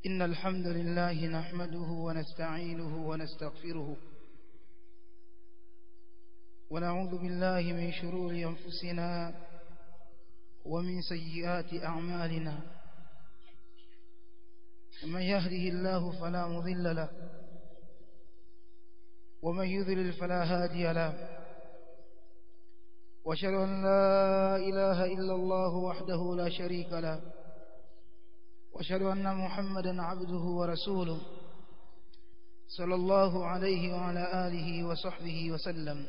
إن الحمد لله نحمده ونستعينه ونستغفره ونعوذ بالله من شرور أنفسنا ومن سيئات أعمالنا من يهده الله فلا مضل له ومن يذلل فلا هادي له واشهد أن لا إله إلا الله وحده لا شريك له واشهد أن محمدا عبده ورسوله صلى الله عليه وعلى آله وصحبه وسلم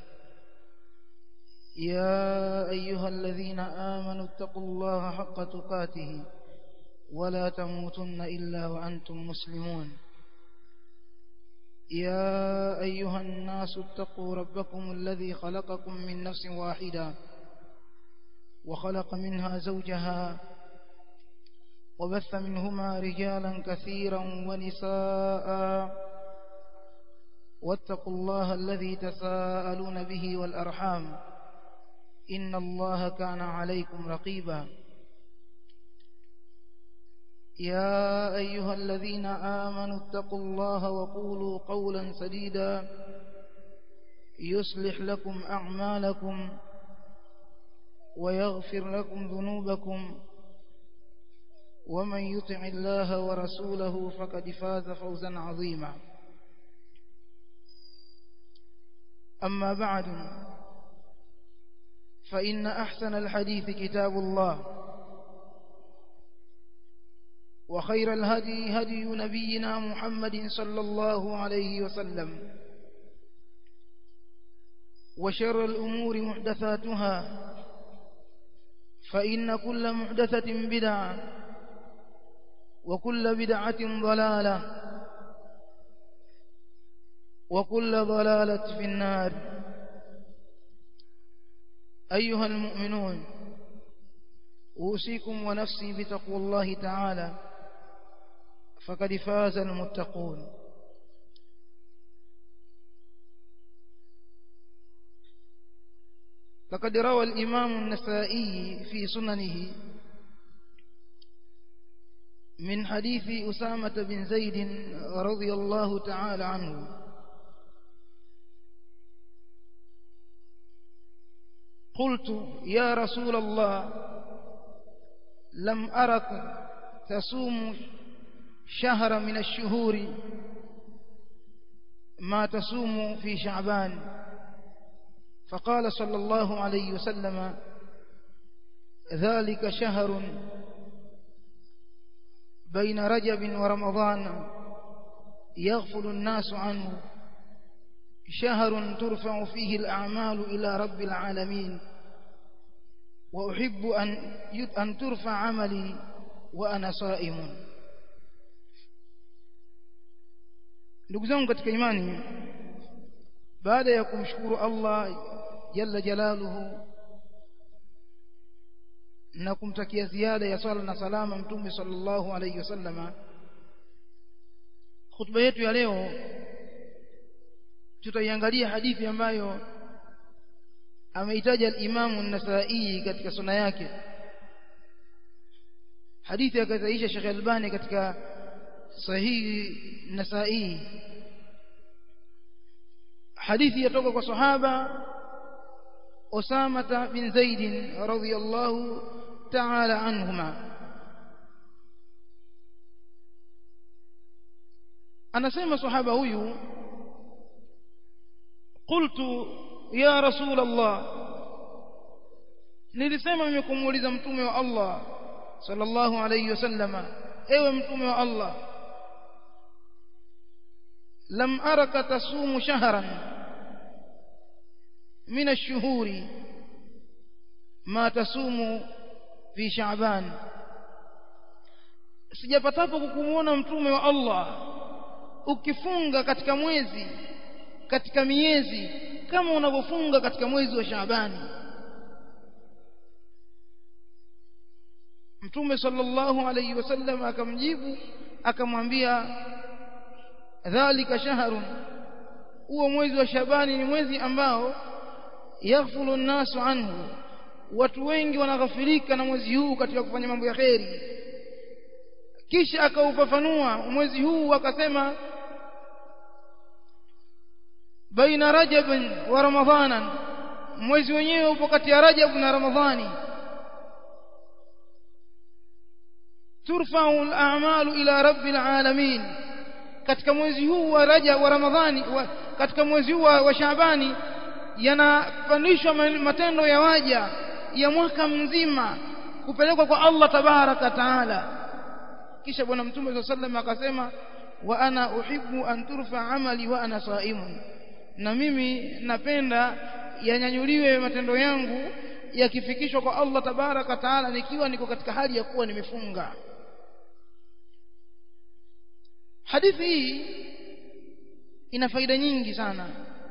يا أيها الذين آمنوا اتقوا الله حق تقاته ولا تموتن إلا وأنتم مسلمون يا أيها الناس اتقوا ربكم الذي خلقكم من نفس واحدة وخلق منها زوجها وبث منهما رجالا كثيرا ونساء واتقوا الله الذي تساءلون به والأرحام إن الله كان عليكم رقيبا يا أيها الذين آمنوا اتقوا الله وقولوا قولا سديدا يصلح لكم أعمالكم ويغفر لكم ذنوبكم ومن يطع الله ورسوله فقد فاز فوزا عظيما أما بعد فإن أحسن الحديث كتاب الله وخير الهدي هدي نبينا محمد صلى الله عليه وسلم وشر الأمور محدثاتها فإن كل محدثة بدعة وكل بدعة ضلالة وكل ضلالة في النار أيها المؤمنون أوصيكم ونفسي بتقوى الله تعالى فقد فاز المتقون لقد روى الإمام النسائي في سننه من حديث أسامة بن زيد رضي الله تعالى عنه قلت يا رسول الله لم أرك تصوم شهر من الشهور ما تصوم في شعبان فقال صلى الله عليه وسلم ذلك شهر بين رجب ورمضان يغفل الناس عنه شهر ترفع فيه الأعمال إلى رب العالمين وأحب أن أن ترفع عملي وأنا صائم ndugu zangu katika imani baada ya kumshukuru Allah jalla jalaluhu na kumtakia ziada ya swala na salama mtume sallallahu alayhi wasallama khutba yetu ya leo tutaiangalia hadithi ambayo ameitaja al-Imam an-Nasa'i katika sunna yake hadithi akaitaisha Sheikh Albani katika sahihi Nasa'i hadithi yatoka kwa sahaba Usama bin Zaid radhiyallahu ta'ala anhuma anasema sahaba huyu qultu ya rasul Allah nilisema mimi kumuuliza mtume wa Allah sallallahu alayhi wasallama ewe mtume wa Allah lam araka tasumu shahran min ash-shuhuri ma tasumu fi sha'ban sijapatapo kukumuona mtume wa Allah ukifunga katika mwezi katika miezi kama unavyofunga katika mwezi wa Shaabani Mtume sallallahu alayhi wasallam akamjibu akamwambia dhalika shahrun huo mwezi wa Shabani ni mwezi ambao yaghfulu an-nasu anhu watu wengi wanaghafilika na mwezi huu katika kufanya mambo ya kheri kisha akaufafanua mwezi huu akasema baina rajab wa ramadhana mwezi wenyewe upo kati ya rajab na ramadhani turfa'u al-a'malu ila rabbil alamin katika mwezi huu wa rajab wa ramadhani wa, katika mwezi huu wa, wa shaabani yanapandishwa matendo ya waja ya mwaka mzima kupelekwa kwa Allah tabaraka taala kisha bwana mtume sallallahu alayhi akasema wa ana uhibbu an turfa amali wa ana saimun na mimi napenda yanyanyuliwe matendo yangu yakifikishwa kwa Allah tabaraka taala nikiwa niko katika hali ya kuwa nimefunga hadithi hii ina faida nyingi sana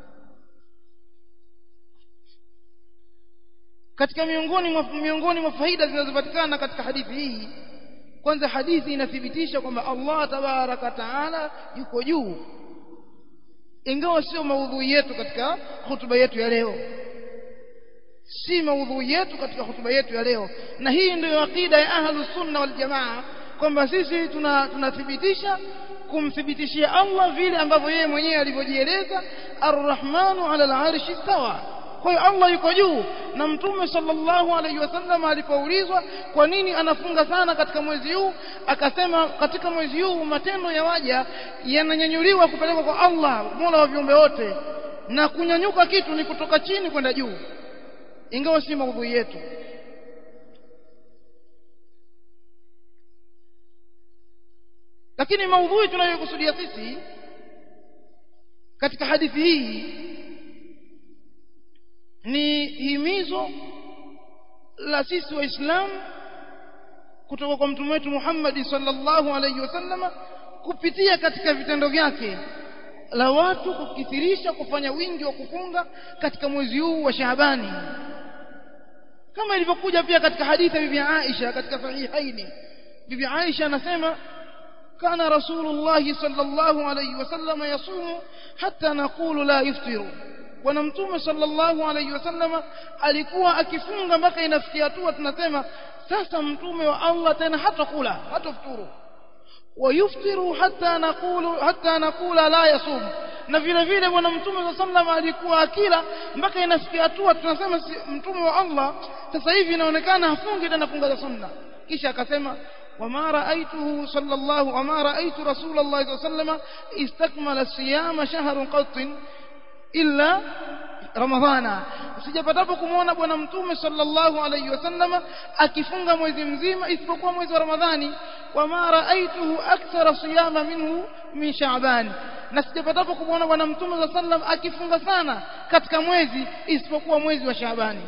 katika miongoni mwa miongoni mwa faida zinazopatikana katika hadithi hii kwanza hadithi inathibitisha kwamba Allah tabaraka taala yuko juu ingawa sio maudhui yetu katika hutuba yetu ya leo si maudhui yetu katika hutuba yetu ya leo na hii ndio akida ya ahlus sunna wal jamaa kwamba sisi tunathibitisha kumthibitishia Allah vile ambavyo yeye mwenyewe alivyojieleza arrahmanu ala al-arshi stawa kwa hiyo Allah yuko juu na mtume sallallahu alaihi wasallam alipoulizwa kwa nini anafunga sana katika mwezi huu akasema katika mwezi huu matendo ya waja yananyanyuliwa kupelekwa kwa Allah Mola wa viumbe wote na kunyanyuka kitu ni kutoka chini kwenda juu ingawa si maudhui yetu lakini maudhui tunayokusudia sisi katika hadithi hii ni himizo la sisi waislamu kutoka kwa mtume wetu Muhammad sallallahu alaihi wasallam kupitia katika vitendo vyake la watu kukithirisha kufanya wingi wa kufunga katika mwezi huu wa Shaabani kama ilivyokuja pia katika hadithi ya bibi Aisha katika sahihaini bibi Aisha anasema كان رسول الله صلى الله عليه وسلم يصوم حتى نقول لا يفطر bwana mtume sallallahu alaihi wasallam alikuwa akifunga mpaka inafikia hatua tunasema sasa mtume wa Allah tena hatakula hatafuturu wayuftiru hatta naqulu hatta naqula la yasum na vile vile bwana mtume sallallahu alikuwa akila mpaka inafikia hatua tunasema si, mtume wa Allah sasa hivi inaonekana hafungi tena funga za sunna kisha akasema وما رأيته صلى الله وما رأيت رسول الله صلى الله عليه وسلم استكمل الصيام شهر قط illa ramadhana sijapatapo kumwona bwana mtume sallallahu alayhi wasallam akifunga mwezi mzima isipokuwa mwezi wa ramadhani wama raaituhu akthara siyama minhu min sha'ban na sijapatapo kumwona bwana mtume sallallahu alayhi wasallam akifunga sana katika mwezi isipokuwa mwezi wa shaabani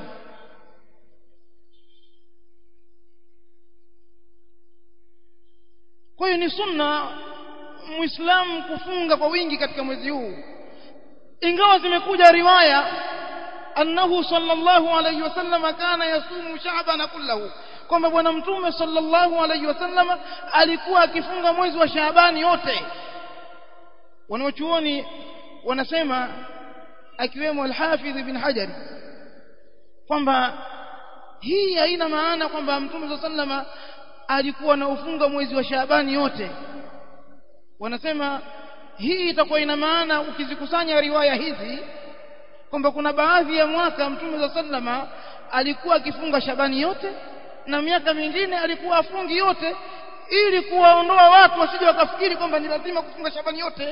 kwa hiyo ni sunna muislamu kufunga kwa wingi katika mwezi huu ingawa zimekuja riwaya annahu sallallahu alayhi wasallam kana yasumu sha'ban kullahu kwamba bwana mtume sallallahu alayhi wasallam alikuwa akifunga mwezi wa Shaabani yote wanaochuoni wanasema akiwemo al-Hafidh ibn Hajar kwamba hii haina maana kwamba mtume sallallahu alikuwa na ufunga mwezi wa Shaabani yote wanasema hii itakuwa ina maana ukizikusanya riwaya hizi kwamba kuna baadhi ya mwaka mtume za sallama alikuwa akifunga Shabani yote na miaka mingine alikuwa afungi yote ili kuwaondoa watu wasije wakafikiri kwamba ni lazima kufunga Shabani yote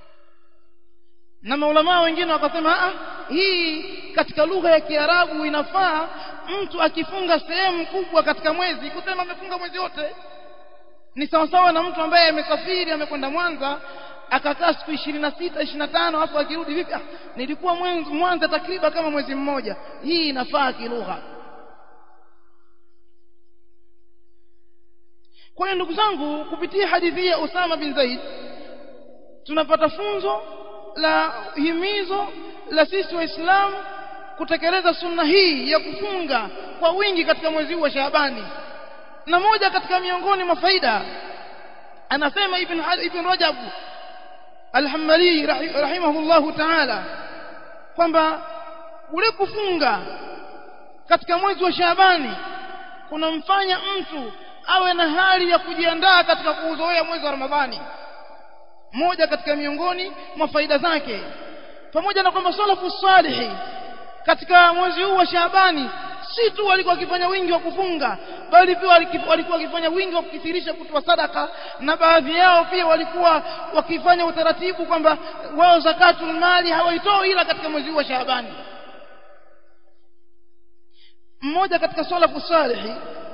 na maulama wengine wakasema ah hii katika lugha ya Kiarabu inafaa mtu akifunga sehemu kubwa katika mwezi kusema amefunga mwezi wote ni sawasawa na mtu ambaye amesafiri amekwenda Mwanza akakaa siku ishirini na sita ishirini na tano hapo akirudi vipi ah, nilikuwa Mwanza takriban kama mwezi mmoja hii inafaa kilugha kwa hiyo ndugu zangu kupitia hadithi ya Usama bin Zaid tunapata funzo la himizo la sisi waislamu kutekeleza sunna hii ya kufunga kwa wingi katika mwezi huu wa Shaabani na moja katika miongoni mwa faida anasema ibn ibn Rajab Al-Hanbali rahimahullahu ta'ala kwamba ule kufunga katika mwezi wa Shaabani kunamfanya mtu awe na hali ya kujiandaa katika kuuzoea mwezi wa Ramadhani moja katika miongoni mwa faida zake pamoja na kwamba salafu salihi katika mwezi huu wa Shaabani si tu walikuwa wakifanya wingi wa kufunga bali pia walikuwa wakifanya wingi wa kukithirisha kutoa sadaka na baadhi yao pia walikuwa wakifanya utaratibu kwamba wao zakatul mali hawaitoi ila katika mwezi huu wa Shaabani mmoja katika salafu salihi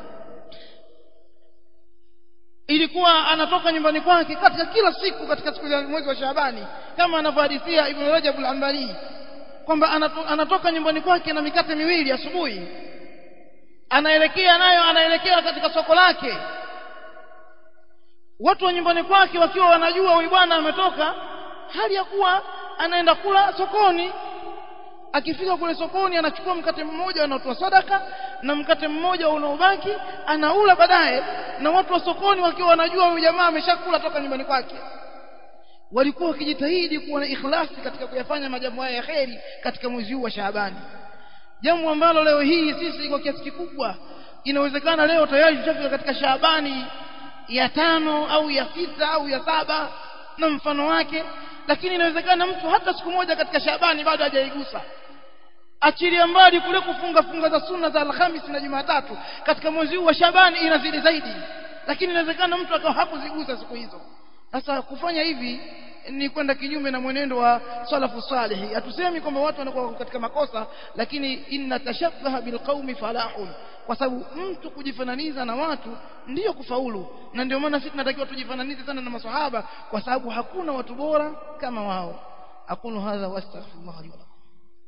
ilikuwa anatoka nyumbani kwake katika kila siku katika siku za mwezi wa Shaabani kama anavyohadithia Ibn Rajab al-Hanbali kwamba anatoka nyumbani kwake na mikate miwili asubuhi anaelekea nayo anaelekea katika soko lake watu wa nyumbani kwake wakiwa wanajua huyu bwana ametoka hali ya kuwa anaenda kula sokoni akifika kule sokoni anachukua mkate mmoja anatoa sadaka na mkate mmoja unaobaki anaula baadaye na watu wa sokoni wakiwa wanajua huyu jamaa ameshakula toka nyumbani kwake walikuwa wakijitahidi kuwa na ikhlasi katika kuyafanya majambo haya ya kheri katika mwezi huu wa Shaabani jambo ambalo leo hii sisi kwa kiasi kikubwa inawezekana leo tayari tushafika katika Shaabani ya tano au ya sita au ya saba na mfano wake lakini inawezekana mtu hata siku moja katika Shaabani bado hajaigusa achilia mbali kule kufunga funga za sunna za Alhamisi na Jumatatu katika mwezi huu wa Shabani inazidi zaidi lakini inawezekana mtu akawa hakuzigusa siku hizo sasa kufanya hivi ni kwenda kinyume na mwenendo wa salafu salihi hatusemi kwamba watu wanakuwa katika makosa lakini inna tashabbaha bilqaumi falahun kwa sababu mtu kujifananiza na watu ndiyo kufaulu na ndio maana sisi tunatakiwa tujifananize sana na maswahaba kwa sababu hakuna watu bora kama wao aqulu hadha wastaghfirullah li wa lakum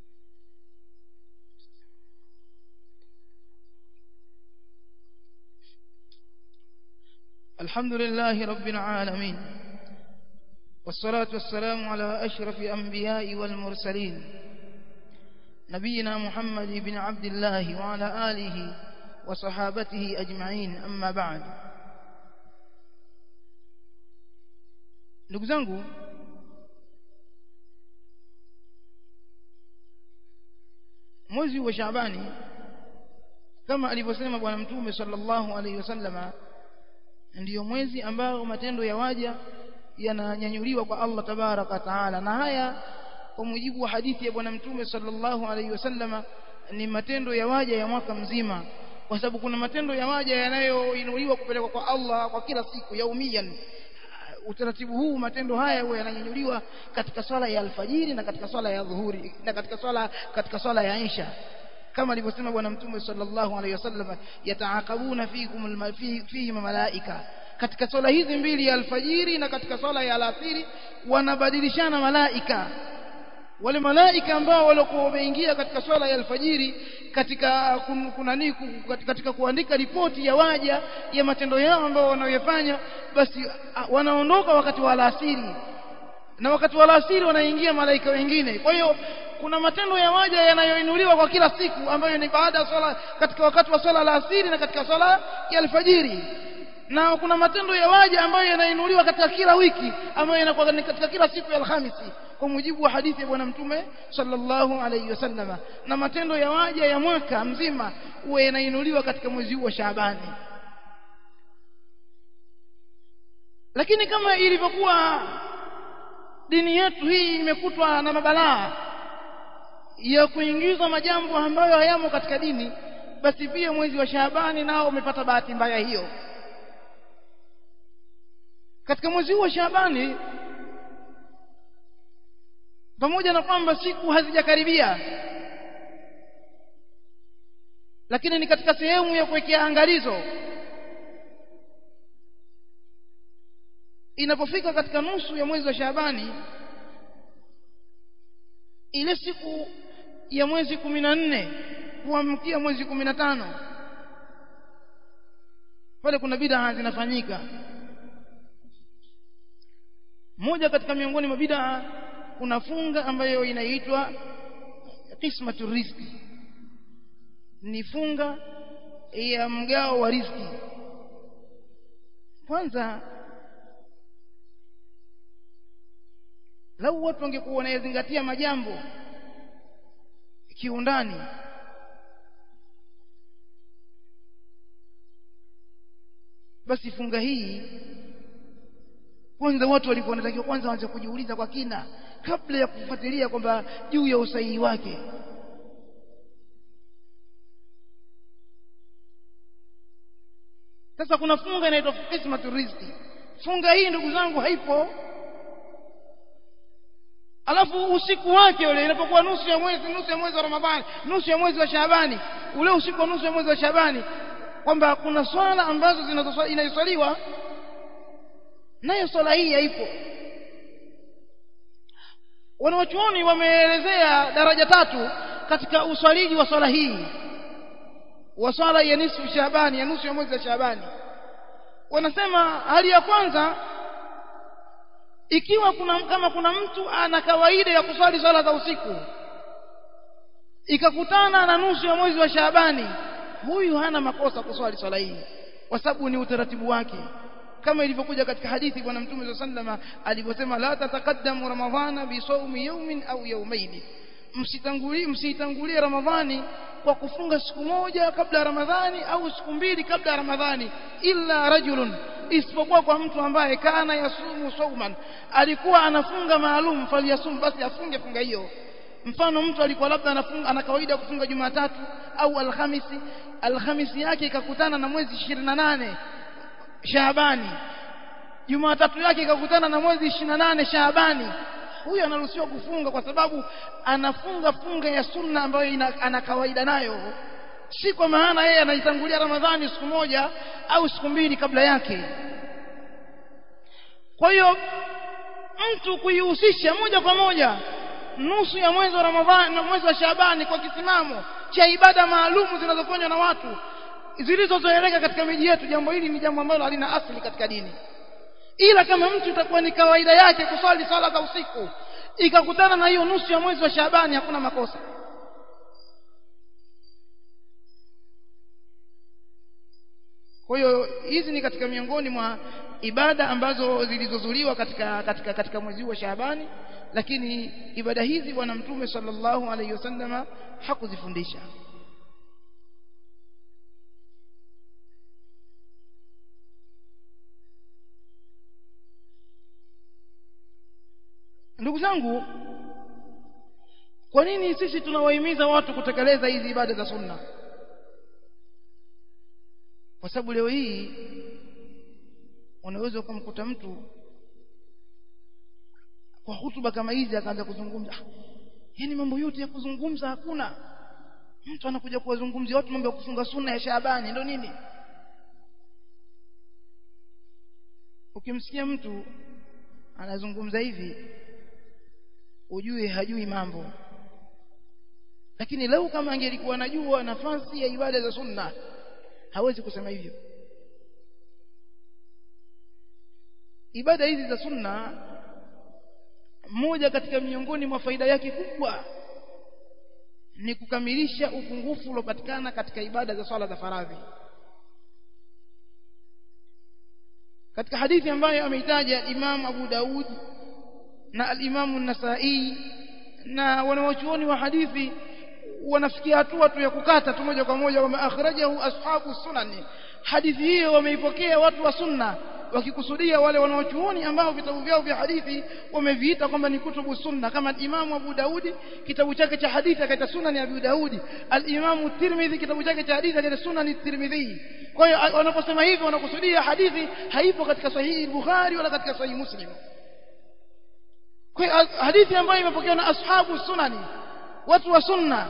الحمد لله رب العالمين والصلاة والسلام على أشرف أنبياء والمرسلين نبينا محمد بن عبد الله وعلى آله وصحابته أجمعين أما بعد ndugu zangu mwezi wa Shaabani kama alivyosema bwana mtume sallallahu alaihi wasallama ndiyo mwezi ambao matendo ya waja yananyanyuliwa kwa Allah tabaraka taala na haya kwa mujibu wa hadithi ya bwana mtume sallallahu alaihi wasallama ni matendo ya waja ya mwaka mzima kwa sababu kuna matendo ya waja yanayoinuliwa kupelekwa kwa Allah kwa kila siku yaumian utaratibu huu matendo haya huwa yananyanyuliwa katika swala ya alfajiri na katika swala ya dhuhuri na katika swala katika swala ya isha kama alivyosema bwana mtume sallallahu alaihi wasallam yataakabuna fikum fihi malaika katika swala hizi mbili ya alfajiri na katika swala ya alasiri wanabadilishana malaika wale malaika ambao walikuwa wameingia katika swala ya alfajiri katika kunani katika kuandika ripoti ya waja ya matendo yao ambao wanayoyafanya basi wanaondoka wakati wa alasiri na wakati wa alasiri wanaingia malaika wengine kwa hiyo kuna matendo ya waja yanayoinuliwa kwa kila siku ambayo ni baada ya swala katika wakati wa swala la asiri na katika swala ya alfajiri na kuna matendo ya waja ambayo yanainuliwa katika kila wiki ambayo yanakuwa katika kila siku ya alhamisi kwa mujibu wa hadithi ya bwana mtume sallallahu alayhi wasallama na matendo ya waja ya mwaka mzima huwa yanainuliwa katika mwezi huu wa Shaabani lakini kama ilivyokuwa dini yetu hii imekutwa na mabalaa ya kuingiza majambo ambayo hayamo katika dini basi pia mwezi wa Shaabani nao umepata bahati mbaya hiyo katika mwezi huu wa Shaabani pamoja na kwamba siku hazijakaribia lakini ni katika sehemu ya kuwekea angalizo inapofika katika nusu ya mwezi wa Shaabani ile siku ya mwezi kumi na nne kuamkia mwezi kumi na tano pale kuna bidaa zinafanyika moja katika miongoni mwa bidaa kuna funga ambayo inaitwa qismatu rizki ni funga ya mgao wa riziki kwanza lau watu wangekuwa wanayezingatia majambo kiundani basi funga hii kwanza watu walikuwa wanatakiwa kwanza waanze kujiuliza kwa kina kabla ya kufuatilia kwamba juu ya usahihi wake sasa kuna funga inaitwa qismatu rizqi funga hii ndugu zangu haipo alafu usiku wake ule inapokuwa nusu ya mwezi nusu ya mwezi wa Ramadhani nusu ya mwezi wa Shaabani ule usiku wa nusu ya mwezi wa Shaabani kwamba kuna swala ambazo zinazoswaliwa nayo swala hii haipo wanawachuoni wameelezea daraja tatu katika uswaliji wa swala hii wa swala ya nusu Shaabani ya nusu ya mwezi wa Shaabani wanasema hali ya kwanza ikiwa kuna kama kuna mtu ana kawaida ya kuswali swala za usiku ikakutana na nusu ya mwezi wa Shaabani huyu hana makosa kuswali swala hii kwa sababu ni utaratibu wake kama ilivyokuja katika hadithi bwana mtume sallama alivyosema la tatakaddamu ramadhana bi sawmi yawmin au yawmayn msitangulie msitangulie ramadhani kwa kufunga siku moja kabla ya ramadhani au siku mbili kabla ya ramadhani illa rajulun isipokuwa kwa mtu ambaye kana yasumu sauman alikuwa anafunga maalum faliyasum basi afunge funga hiyo mfano mtu alikuwa labda anafunga ana kawaida kufunga Jumatatu au Alhamisi Alhamisi yake ikakutana na mwezi 28 Shaabani Jumatatu yake ikakutana na mwezi 28 Shaabani huyu anaruhusiwa kufunga kwa sababu anafunga funga ya sunna ambayo ina, ana kawaida nayo si kwa maana yeye anaitangulia Ramadhani siku moja au siku mbili kabla yake kwa hiyo mtu kuihusisha moja kwa moja nusu ya mwezi wa Ramadhani na mwezi wa Shaabani kwa kisimamo cha ibada maalumu zinazofanywa na watu zilizozoeleka katika miji yetu jambo hili ni jambo ambalo halina asili katika dini ila kama mtu itakuwa ni kawaida yake kuswali sala za usiku ikakutana na hiyo nusu ya mwezi wa Shaabani hakuna makosa kwa hiyo hizi ni katika miongoni mwa ibada ambazo zilizozuliwa katika katika katika mwezi wa Shaabani lakini ibada hizi bwana mtume sallallahu alaihi wasallama hakuzifundisha ndugu zangu kwa nini sisi tunawahimiza watu kutekeleza hizi ibada za sunna kwa sababu leo hii unaweza ukamkuta mtu kwa hutuba kama hizi akaanza kuzungumza yani mambo yote ya kuzungumza hakuna mtu anakuja kuwazungumzia watu mambo ya kufunga sunna ya Shaabani ndio nini ukimsikia mtu anazungumza hivi ujue hajui mambo lakini leo kama angelikuwa anajua nafasi ya ibada za sunna hawezi kusema hivyo ibada hizi za sunna moja katika miongoni mwa faida yake kubwa ni kukamilisha upungufu uliopatikana katika ibada za swala za faradhi katika hadithi ambayo ameitaja Imam Abu Daud na al-Imam an-Nasa'i na wanawachuoni wa hadithi wanafikia hatua tu ya kukata tu moja kwa moja kwamba akhrajahu ashabu sunani hadithi hiyo wameipokea watu wa sunna wakikusudia wale wanaochuoni ambao vitabu vyao vya hadithi wameviita kwamba ni kutubu sunna kama Imamu Abu Daudi kitabu chake cha hadithi akaita sunani Abu Daudi al-Imamu Tirmidhi kitabu chake cha hadithi akaita sunani Tirmidhi kwa hiyo wanaposema hivyo wanakusudia hadithi haipo katika sahihi Bukhari wala katika sahihi Muslim kwa hiyo hadithi ambayo imepokewa na ashabu sunani watu wa sunna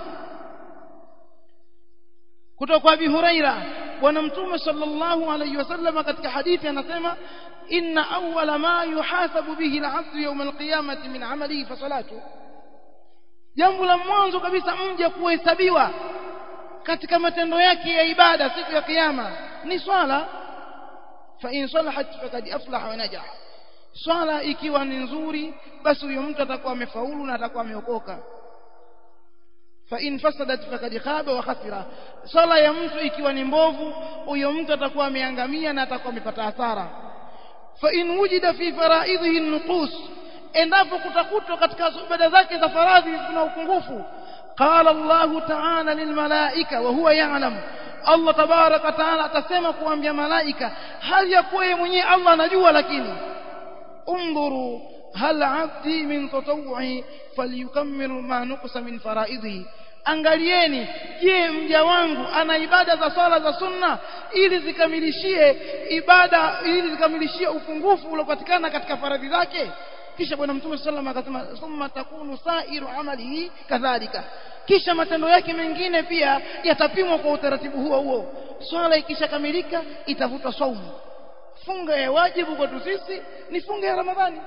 kutoka kwa Abi Huraira bwana mtume sallallahu alayhi wasallam katika hadithi anasema inna awwala ma yuhasabu bihi al-'abdu yawm al-qiyamati min 'amalihi fa salatu jambo la mwanzo kabisa mja kuhesabiwa katika matendo yake ya ibada siku ya kiyama ni swala fa in salahat faqad aflaha wa najaha swala ikiwa ni nzuri basi huyo mtu atakuwa amefaulu na atakuwa ameokoka fa in fasadat faqad khaba wa khasira sala ya mtu ikiwa ni mbovu huyo mtu atakuwa ameangamia na atakuwa amepata hasara fa in wujida fi faraidhihi nuqus endapo kutakutwa katika ibada zake za faradhi kuna upungufu qala Allah ta'ala lilmalaika wa huwa ya'lam Allah tabaraka taala atasema kuambia malaika hali ya kuwa yeye mwenyewe Allah anajua lakini undhuru hal abdi min tatawwu'i falyukammil ma nuqsa min fara'idhi angalieni je mja wangu ana ibada za swala za sunna ili zikamilishie ibada ili zikamilishie upungufu uliopatikana katika faradhi zake kisha bwana mtume sallallahu alayhi wasallam akasema thumma takunu sa'iru amalihi kadhalika kisha matendo yake mengine pia yatapimwa kwa utaratibu huo huo swala ikishakamilika itavutwa saumu funga ya wajibu kwetu sisi ni funga ya ramadhani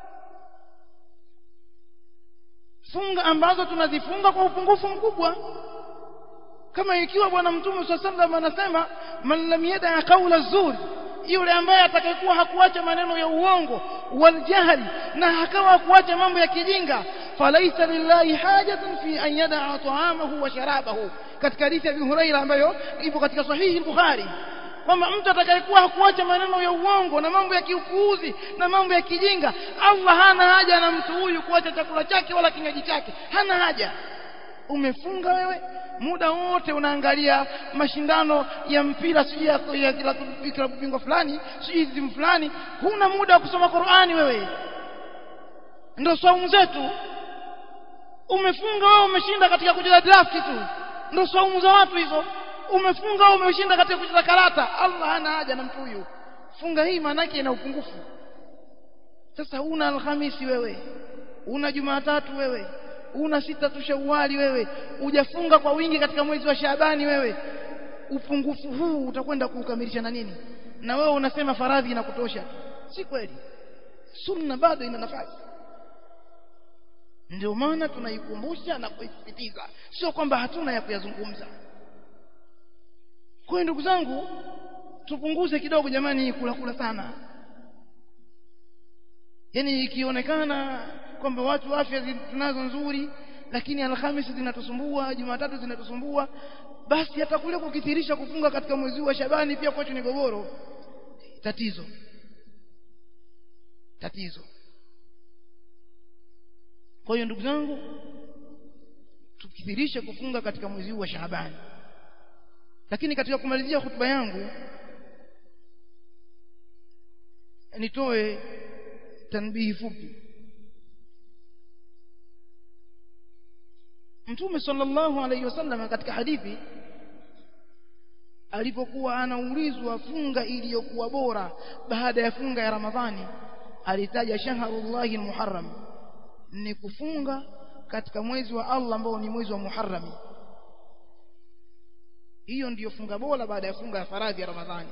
funga ambazo tunazifunga kwa upungufu mkubwa kama ikiwa bwana mtume sallallahu anasema man lam yada qawla zuri yule ambaye atakayekuwa hakuacha maneno ya uongo waljahli na akawa hakuacha mambo ya kijinga falaisa lillahi hajatun fi an yada'a ta'amahu wa sharabahu katika hadithi ya Abu Huraira ambayo ipo katika sahihi Bukhari kwamba mtu atakayekuwa hakuacha maneno ya uongo na mambo ya kiupuuzi na mambo ya kijinga Allah hana haja na mtu huyu kuacha chakula chake wala kinywaji chake hana haja umefunga wewe muda wote unaangalia mashindano ya mpira sijui ya, ya, ya klabu bingwa fulani sijui timu fulani huna muda wa kusoma Qur'ani wewe ndio saumu zetu umefunga wewe umeshinda katika kucheza draft tu ndio saumu za watu hizo umefunga wewe umeshinda katika kucheza karata Allah hana haja na mtu huyu funga hii maana yake ina upungufu sasa una alhamisi wewe una jumatatu wewe una sita tu shawali wewe hujafunga kwa wingi katika mwezi wa Shaabani wewe upungufu huu utakwenda kuukamilisha na nini na wewe unasema faradhi inakutosha si kweli sunna bado ina nafasi ndio maana tunaikumbusha na kuisisitiza sio kwamba hatuna ya kuyazungumza kwa ndugu zangu tupunguze kidogo jamani kula kula sana yani ikionekana kwamba watu afya tunazo nzuri lakini alhamisi zinatusumbua jumatatu zinatusumbua basi hata kule kukithirisha kufunga katika mwezi wa Shabani pia kwetu ni gogoro tatizo tatizo kwa hiyo ndugu zangu tukithirishe kufunga katika mwezi wa Shabani lakini katika kumalizia hotuba yangu nitoe tanbihi fupi Mtume sallallahu alayhi wasallam katika hadithi alipokuwa anaulizwa funga iliyokuwa bora baada ya funga ya Ramadhani alitaja shahrullahi muharram ni kufunga katika mwezi wa Allah ambao ni mwezi wa Muharram hiyo ndiyo funga bora baada ya funga ya faradhi ya Ramadhani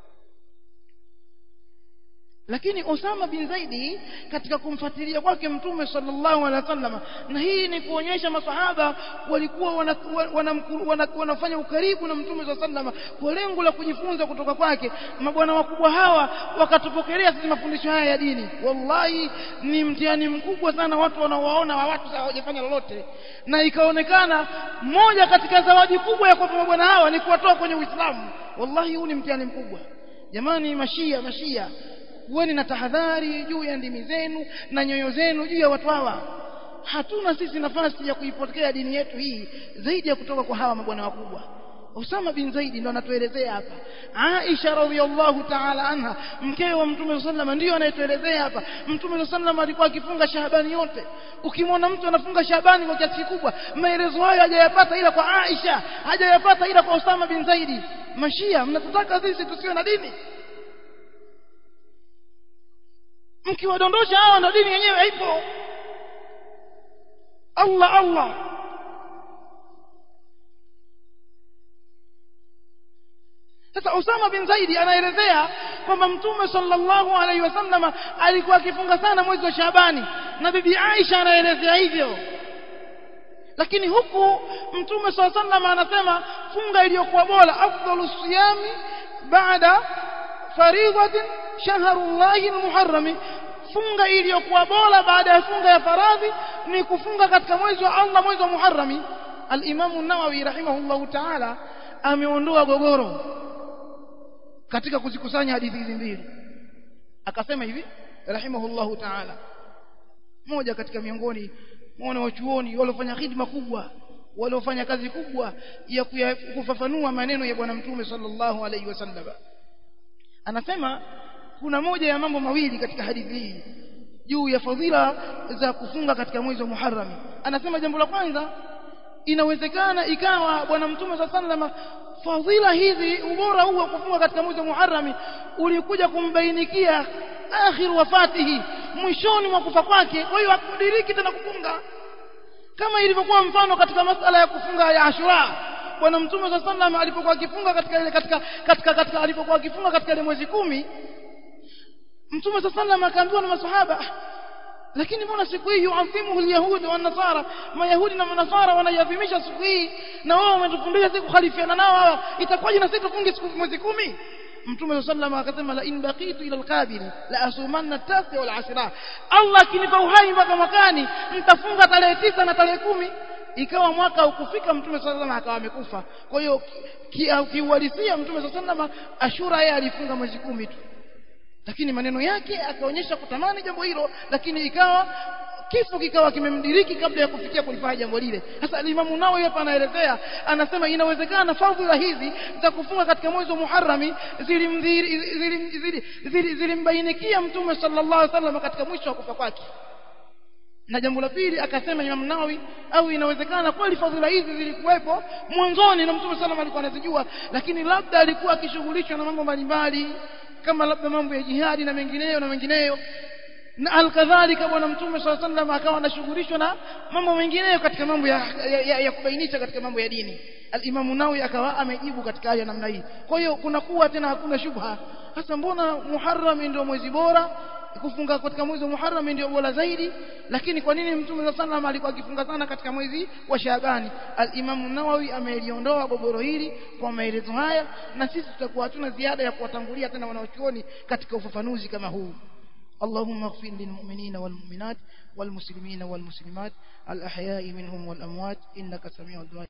lakini Osama bin Zaidi katika kumfuatilia kwake Mtume sallallahu alaihi wasallam na hii ni kuonyesha masahaba walikuwa wanafanya wana, wana, wana ukaribu na Mtume sallallahu alaihi wasallam kwa lengo la kujifunza kutoka kwake mabwana wakubwa hawa wakatupokelea sisi mafundisho haya ya dini wallahi ni mtihani mkubwa sana watu wanaowaona wa watu hawajafanya lolote na ikaonekana moja katika zawadi kubwa ya kwa mabwana hawa ni kuwatoa kwenye Uislamu wallahi huu ni mtihani mkubwa jamani mashia mashia kuweni na tahadhari juu ya ndimi zenu na nyoyo zenu juu ya watu hawa hatuna sisi nafasi ya kuipokea dini yetu hii zaidi ya kutoka kwa hawa mabwana wakubwa Usama bin Zaidi ndo anatuelezea hapa Aisha radhiallahu ta'ala anha mkewe wa Mtume sallam ndio anayetuelezea hapa Mtume sallam alikuwa akifunga Shaabani yote ukimwona mtu anafunga Shaabani kwa kiasi kikubwa maelezo hayo hajayapata ila kwa Aisha hajayapata ila kwa Usama bin Zaidi mashia mnatutaka sisi tusiwe na dini mkiwadondosha hawa na dini yenyewe haipo Allah Allah sasa Usama bin Zaidi anaelezea kwamba Mtume sallallahu alaihi wasallam alikuwa akifunga sana mwezi wa Shabani na bibi Aisha anaelezea hivyo lakini huku Mtume sallallahu alaihi wasallam anasema funga iliyokuwa bora afdalu siyami baada faridhatin shahrullahi almuharram funga iliyokuwa bora baada ya funga ya faradhi ni kufunga katika mwezi wa Allah mwezi wa Muharrami al-Imam an-Nawawi rahimahullahu ta'ala ameondoa gogoro katika kuzikusanya hadithi hizi mbili akasema hivi rahimahullahu ta'ala moja katika miongoni mwana wa chuoni waliofanya khidma kubwa waliofanya kazi kubwa ya kufafanua maneno ya bwana mtume sallallahu alaihi wasallam anasema kuna moja ya mambo mawili katika hadithi hii juu ya fadhila za kufunga katika mwezi wa Muharram anasema jambo la kwanza inawezekana ikawa bwana mtume sallallahu fadhila hizi ubora huu wa kufunga katika mwezi wa Muharram ulikuja kumbainikia akhir wafatihi mwishoni mwa kufa kwake kwa hiyo hakudiriki tena kufunga kama ilivyokuwa mfano katika masala ya kufunga ya Ashura bwana mtume sallallahu alipokuwa akifunga katika ile katika katika katika alipokuwa akifunga katika ile mwezi kumi mtume sallallahu akaambiwa na masahaba lakini mbona siku hii yuadhimuhu alyahudi wa nasara mayahudi na manasara wanaiadhimisha siku hii na wao wametufundisha siku khalifiana nao hawa itakuwaje na sisi tufunge siku mwezi kumi mtume sallallahu akasema la in baqitu ila alqabil la asumanna tasi wal ashra Allah akinipa uhai mpaka mwakani nitafunga tarehe tisa na tarehe kumi ikawa mwaka ukufika mtume sallallahu akawa amekufa kwa hiyo kiuhalisia mtume sallallahu ashura yeye alifunga mwezi kumi tu lakini maneno yake akaonyesha kutamani jambo hilo lakini ikawa kifo kikawa kimemdiriki kabla ya kufikia kulifanya jambo lile sasa Imamu Nawawi hapa anaelezea anasema inawezekana fadhila hizi za kufunga katika mwezi wa Muharrami zilimbainikia mtume sallallahu alaihi wasallam katika mwisho wa kufa kwake na jambo la pili akasema Imam Nawawi au inawezekana kweli fadhila hizi zilikuwepo mwanzoni na mtume sallallahu alikuwa anazijua lakini labda alikuwa akishughulishwa na mambo mbalimbali kama labda mambo ya jihadi na mengineyo na mengineyo na alkadhalika bwana mtume swalla sallam akawa anashughulishwa na mambo mengineyo katika mambo ya, ya, ya, ya kubainisha katika mambo ya dini alimamu nawi akawa amejibu katika haya namna hii kwa hiyo kunakuwa tena hakuna shubha hasa mbona muharram ndio mwezi bora kufunga katika mwezi wa Muharram ndio bora zaidi lakini kwa nini mtume wa sallam alikuwa akifunga sana katika mwezi wa Shaabani al-Imam Nawawi ameliondoa gogoro hili kwa maelezo haya na sisi tutakuwa hatuna ziada ya kuwatangulia tena wanaochuoni katika ufafanuzi kama huu اللهم اغفر للمؤمنين والمؤمنات والمسلمين والمسلمات الأحياء منهم والأموات إنك سميع الدعاء